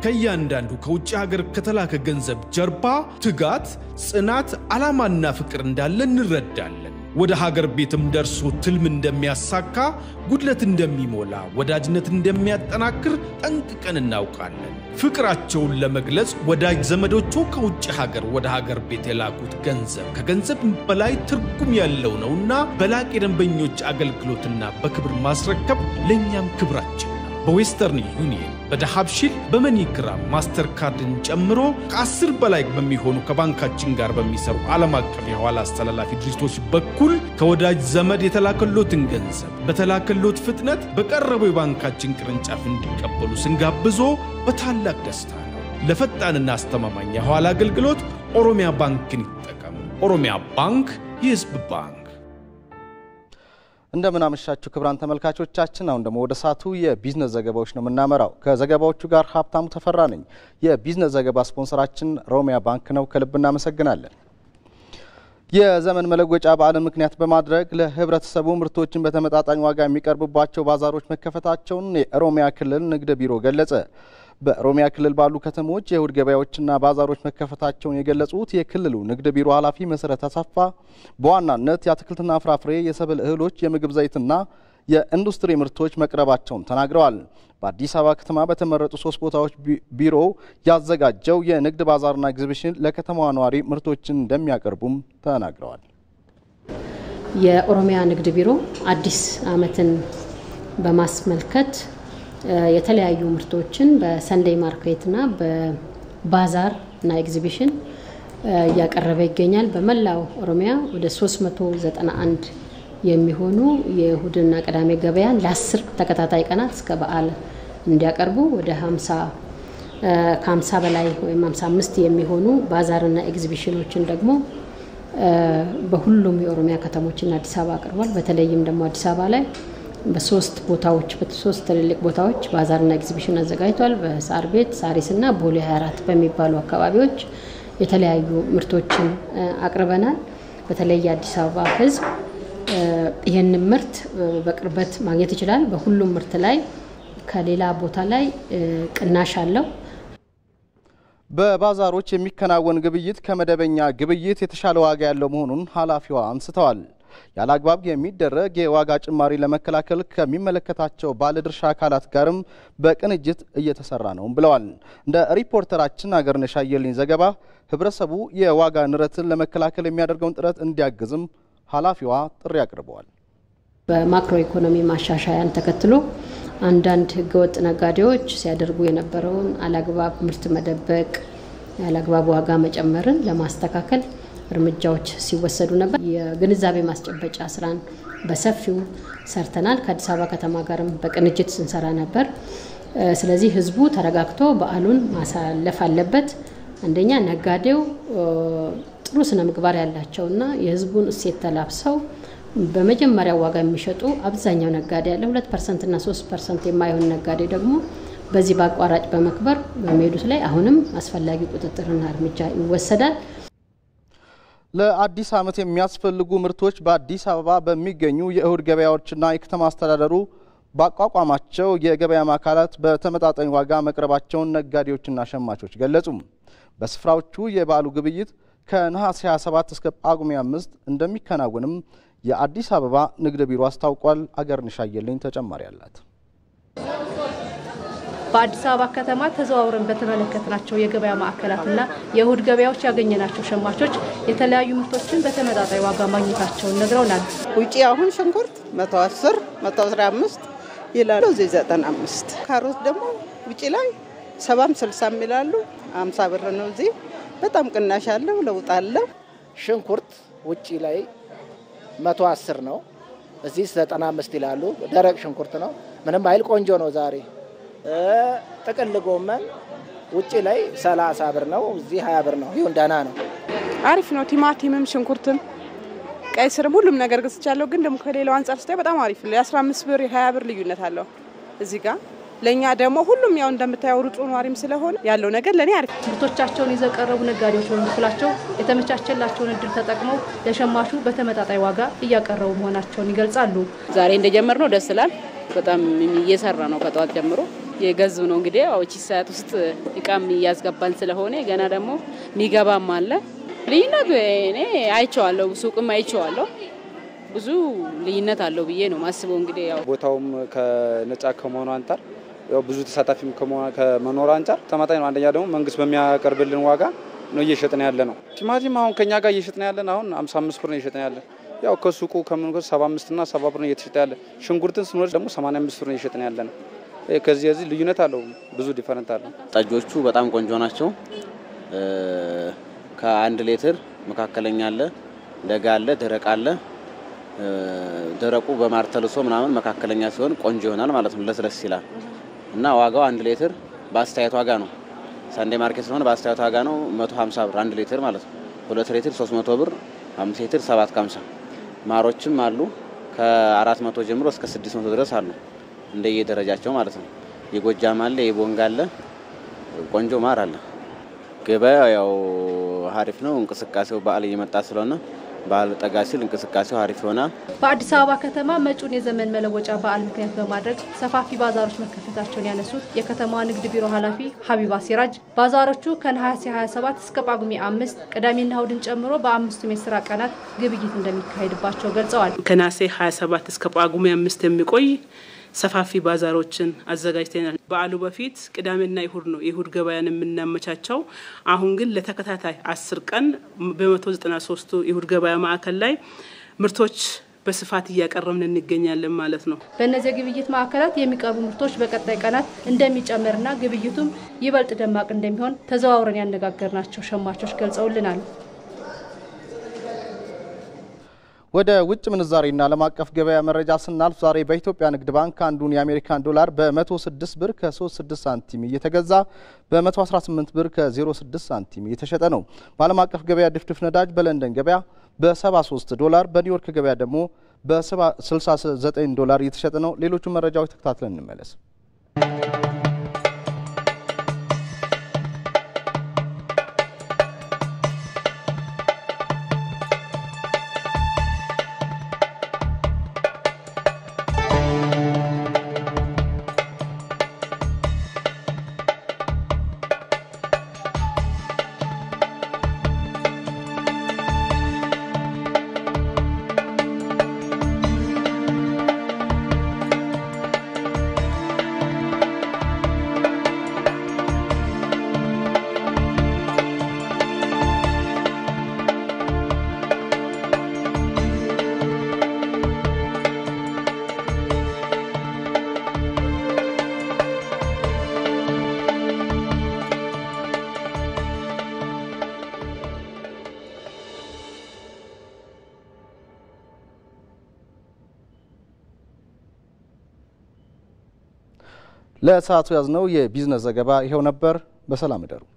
ከእያንዳንዱ ከውጭ ሀገር ከተላከ ገንዘብ ጀርባ ትጋት፣ ጽናት፣ ዓላማና ፍቅር እንዳለ እንረዳለን። ወደ ሀገር ቤትም ደርሶ ትልም እንደሚያሳካ፣ ጉድለት እንደሚሞላ፣ ወዳጅነት እንደሚያጠናክር ጠንቅቀን እናውቃለን። ፍቅራቸውን ለመግለጽ ወዳጅ ዘመዶቹ ከውጭ ሀገር ወደ ሀገር ቤት የላኩት ገንዘብ ከገንዘብ በላይ ትርጉም ያለው ነውና በላቅ የደንበኞች አገልግሎትና በክብር ማስረከብ ለእኛም ክብራችን ነው። በዌስተርን ዩኒየን፣ በዳሃብሺል፣ በመኒግራም ማስተር ካርድን ጨምሮ ከአስር በላይ በሚሆኑ ከባንካችን ጋር በሚሰሩ ዓለም አቀፍ የኋላ አስተላላፊ ድርጅቶች በኩል ከወዳጅ ዘመድ የተላከሎትን ገንዘብ በተላከሎት ፍጥነት በቀረበው የባንካችን ቅርንጫፍ እንዲቀበሉ ስንጋብዞ በታላቅ ደስታ ነው። ለፈጣንና አስተማማኝ የኋላ አገልግሎት ኦሮሚያ ባንክን ይጠቀሙ። ኦሮሚያ ባንክ የሕዝብ ባንክ። እንደምን አመሻችሁ ክቡራን ተመልካቾቻችን። አሁን ደግሞ ወደ ሰዓቱ የቢዝነስ ዘገባዎች ነው የምናመራው። ከዘገባዎቹ ጋር ሀብታሙ ተፈራ ነኝ። የቢዝነስ ዘገባ ስፖንሰራችን ሮሚያ ባንክ ነው። ከልብ እናመሰግናለን። የዘመን መለወጫ በዓልን ምክንያት በማድረግ ለህብረተሰቡ ምርቶችን በተመጣጣኝ ዋጋ የሚቀርቡባቸው ባዛሮች መከፈታቸውን የኦሮሚያ ክልል ንግድ ቢሮ ገለጸ። በኦሮሚያ ክልል ባሉ ከተሞች የእሁድ ገበያዎችና ባዛሮች መከፈታቸውን የገለጹት የክልሉ ንግድ ቢሮ ኃላፊ መሰረት አሰፋ በዋናነት የአትክልትና ፍራፍሬ፣ የሰብል እህሎች፣ የምግብ ዘይትና የኢንዱስትሪ ምርቶች መቅረባቸውን ተናግረዋል። በአዲስ አበባ ከተማ በተመረጡ ሶስት ቦታዎች ቢሮው ያዘጋጀው የንግድ ባዛርና ኤግዚቢሽን ለከተማዋ ነዋሪ ምርቶችን እንደሚያቀርቡም ተናግረዋል። የኦሮሚያ ንግድ ቢሮ አዲስ ዓመትን በማስመልከት የተለያዩ ምርቶችን በሰንደይ ማርኬትና በባዛር እና ኤግዚቢሽን እያቀረበ ይገኛል። በመላው ኦሮሚያ ወደ 391 የሚሆኑ የእሁድና ቅዳሜ ገበያን ለአስር ተከታታይ ቀናት እስከ በዓል እንዲያቀርቡ ወደ 50 ከ50 በላይ ወይም 55 የሚሆኑ ባዛርና ኤግዚቢሽኖችን ደግሞ በሁሉም የኦሮሚያ ከተሞችና አዲስ አበባ አቅርቧል። በተለይም ደግሞ አዲስ አበባ ላይ በሶስት ቦታዎች በሶስት ትልልቅ ቦታዎች ባዛርና ኤግዚቢሽን አዘጋጅቷል። በሳር ቤት፣ ሳሪስና ቦሌ 24 በሚባሉ አካባቢዎች የተለያዩ ምርቶችን አቅርበናል። በተለይ የአዲስ አበባ ሕዝብ ይህንን ምርት በቅርበት ማግኘት ይችላል። በሁሉም ምርት ላይ ከሌላ ቦታ ላይ ቅናሽ አለው። በባዛሮች የሚከናወን ግብይት ከመደበኛ ግብይት የተሻለ ዋጋ ያለው መሆኑን ኃላፊዋ አንስተዋል። ያለ አግባብ የሚደረግ የዋጋ ጭማሪ ለመከላከል ከሚመለከታቸው ባለድርሻ አካላት ጋርም በቅንጅት እየተሰራ ነው ብለዋል። እንደ ሪፖርተራችን አገርነሽ አየልኝ ዘገባ ህብረተሰቡ የዋጋ ንረትን ለመከላከል የሚያደርገውን ጥረት እንዲያግዝም ኃላፊዋ ጥሪ አቅርበዋል። በማክሮ ኢኮኖሚ ማሻሻያን ተከትሎ አንዳንድ ህገወጥ ነጋዴዎች ሲያደርጉ የነበረውን አላግባብ ምርት መደበቅ፣ ያላግባብ ዋጋ መጨመርን ለማስተካከል እርምጃዎች ሲወሰዱ ነበር። የግንዛቤ ማስጨበጫ ስራን በሰፊው ሰርተናል። ከአዲስ አበባ ከተማ ጋርም በቅንጅት ስንሰራ ነበር። ስለዚህ ህዝቡ ተረጋግቶ በዓሉን ማሳለፍ አለበት። አንደኛ ነጋዴው ጥሩ ስነ ምግባር ያላቸውና የህዝቡን እሴት ተላብሰው በመጀመሪያው ዋጋ የሚሸጡ አብዛኛው ነጋዴ ያለ ሁለት ፐርሰንት እና ሶስት ፐርሰንት የማይሆን ነጋዴ ደግሞ በዚህ በአቋራጭ በመክበር በሚሄዱት ላይ አሁንም አስፈላጊ ቁጥጥርና እርምጃ ይወሰዳል። ለአዲስ ዓመት የሚያስፈልጉ ምርቶች በአዲስ አበባ በሚገኙ የእሁድ ገበያዎችና የከተማ አስተዳደሩ ባቋቋማቸው የገበያ ማዕከላት በተመጣጣኝ ዋጋ መቅረባቸውን ነጋዴዎችና ሸማቾች ገለጹ። በስፍራዎቹ የበዓሉ ግብይት ከነሐሴ 27 እስከ ጳጉሜ 5 እንደሚከናወንም የአዲስ አበባ ንግድ ቢሮ አስታውቋል። አገርነሽ አየልኝ ተጨማሪ አላት። በአዲስ አበባ ከተማ ተዘዋውረን በተመለከትናቸው የገበያ ማዕከላትና የእሁድ ገበያዎች ያገኘናቸው ሸማቾች የተለያዩ ምርቶችን በተመጣጣኝ ዋጋ ማግኘታቸውን ነግረውናል። ውጪ አሁን ሽንኩርት 110 115 ይላሉ፣ እዚህ 95። ካሮት ደግሞ ውጪ ላይ ሰባም ስልሳም ይላሉ። 50 ብር ነው። እዚህ በጣም ቅናሽ አለው፣ ለውጥ አለው። ሽንኩርት ውጪ ላይ 110 ነው፣ እዚህ 95 ይላሉ። ደረቅ ሽንኩርት ነው፣ ምንም አይል ቆንጆ ነው ዛሬ ጥቅል ጎመን ውጭ ላይ 30 ብር ነው፣ እዚህ 20 ብር ነው። ይሁን ደህና ነው፣ አሪፍ ነው። ቲማቲምም ሽንኩርትም ቀይ ስርም ሁሉም ነገር ገዝቻለሁ። ግን ደግሞ ከሌላው አንጻር ስታይ በጣም አሪፍ ነው። የ15 ብር የ20 ብር ልዩነት አለው እዚህ ጋር። ለእኛ ደግሞ ሁሉም ያው እንደምታየው ሩጡ ኗሪም ስለሆነ ያለው ነገር ለእኔ አሪፍ። ምርቶቻቸውን ይዘው የቀረቡ ነጋዴዎች በበኩላቸው የተመቻቸላቸውን እድል ተጠቅመው ለሸማቹ በተመጣጣኝ ዋጋ እያቀረቡ መሆናቸውን ይገልጻሉ። ዛሬ እንደጀመር ነው ደስ ይላል። በጣም እየሰራ ነው ከጠዋት ጀምሮ የገዙ ነው እንግዲህ ያው እቺ ሰዓት ውስጥ እቃም እያስገባን ስለሆነ ገና ደግሞ የሚገባም አለ። ልዩነቱ እኔ አይቼዋለሁ፣ ሱቅም አይቼዋለሁ። ብዙ ልዩነት አለው ብዬ ነው ማስበው። እንግዲህ ያው ቦታውም ከነጻ ከመሆኑ አንጻር ያው ብዙ ተሳታፊም ከመኖሩ አንጻር ተመጣጣኝ ነው። አንደኛ ደግሞ መንግስት በሚያቀርብልን ዋጋ ነው እየሸጥን ያለ ነው። ቲማቲም አሁን ከኛ ጋር እየሸጥን ያለን አሁን 55 ብር ነው እየሸጥን ያለን። ያው ከሱቁ ከምን 75 እና 70 ብር ነው እየተሸጠ ያለ። ሽንኩርትን ስንወስድ ደግሞ 85 ብር ነው እየሸጥን ያለ ነው። ከዚህ የዚህ ልዩነት አለው፣ ብዙ ዲፈረንት አለው። ጠጆቹ በጣም ቆንጆ ናቸው። ከአንድ ሌትር መካከለኛ አለ፣ ለጋ አለ፣ ደረቅ አለ። ደረቁ በማር ተልሶ ምናምን መካከለኛ ሲሆን ቆንጆ ይሆናል ማለት ነው። ለስለስ ይላል እና ዋጋው አንድ ሌትር በአስተያየት ዋጋ ነው። ሳንዴ ማርኬት ስለሆነ በአስተያየት ዋጋ ነው 150 ብር አንድ ሌትር ማለት ነው። ሁለት ሌትር 300 ብር፣ አምስት ሌትር 750 ማሮችም አሉ ከአራት መቶ ጀምሮ እስከ 600 ድረስ አሉ እንደየደረጃቸው ማለት ነው። የጎጃም አለ፣ የቦንጋ አለ፣ ቆንጆ ማር አለ። ገበያ ያው ሀሪፍ ነው። እንቅስቃሴው በዓል እየመጣ ስለሆነ በዓል ጠጋ ሲል እንቅስቃሴው ሀሪፍ ይሆናል። በአዲስ አበባ ከተማ መጪውን የዘመን መለወጫ በዓል ምክንያት በማድረግ ሰፋፊ ባዛሮች መከፈታቸውን ያነሱት የከተማዋ ንግድ ቢሮ ኃላፊ ሀቢባ ሲራጅ ባዛሮቹ ከነሐሴ 27 እስከ ጳጉሜ አምስት ቅዳሜና እሁድን ጨምሮ በአምስቱም የስራ ቀናት ግብይት እንደሚካሄድባቸው ገልጸዋል። ከነሐሴ 27 እስከ ጳጉሜ አምስት የሚቆይ ሰፋፊ ባዛሮችን አዘጋጅተናል። በዓሉ በፊት ቅዳሜና ይሁድ ነው የይሁድ ገበያን የምናመቻቸው። አሁን ግን ለተከታታይ አስር ቀን በመቶ ዘጠና ሶስቱ ይሁድ ገበያ ማዕከል ላይ ምርቶች በስፋት እያቀረብን እንገኛለን ማለት ነው። በእነዚህ የግብይት ማዕከላት የሚቀርቡ ምርቶች በቀጣይ ቀናት እንደሚጨምርና ግብይቱም ይበልጥ ደማቅ እንደሚሆን ተዘዋውረን ያነጋገርናቸው ሸማቾች ገልጸውልናል። ወደ ውጭ ምንዛሬና ዓለም አቀፍ ገበያ መረጃ ስናልፍ ዛሬ በኢትዮጵያ ንግድ ባንክ አንዱን የአሜሪካን ዶላር በ106 ብር ከ36 ሳንቲም እየተገዛ በ118 ብር ከ06 ሳንቲም እየተሸጠ ነው። በዓለም አቀፍ ገበያ ድፍድፍ ነዳጅ በለንደን ገበያ በ73 ዶላር፣ በኒውዮርክ ገበያ ደግሞ በ69 ዶላር እየተሸጠ ነው። ሌሎቹ መረጃዎች ተከታትለን እንመለስ። ለሰዓቱ ያዝነው የቢዝነስ ዘገባ ይኸው ነበር። በሰላም እደሩ።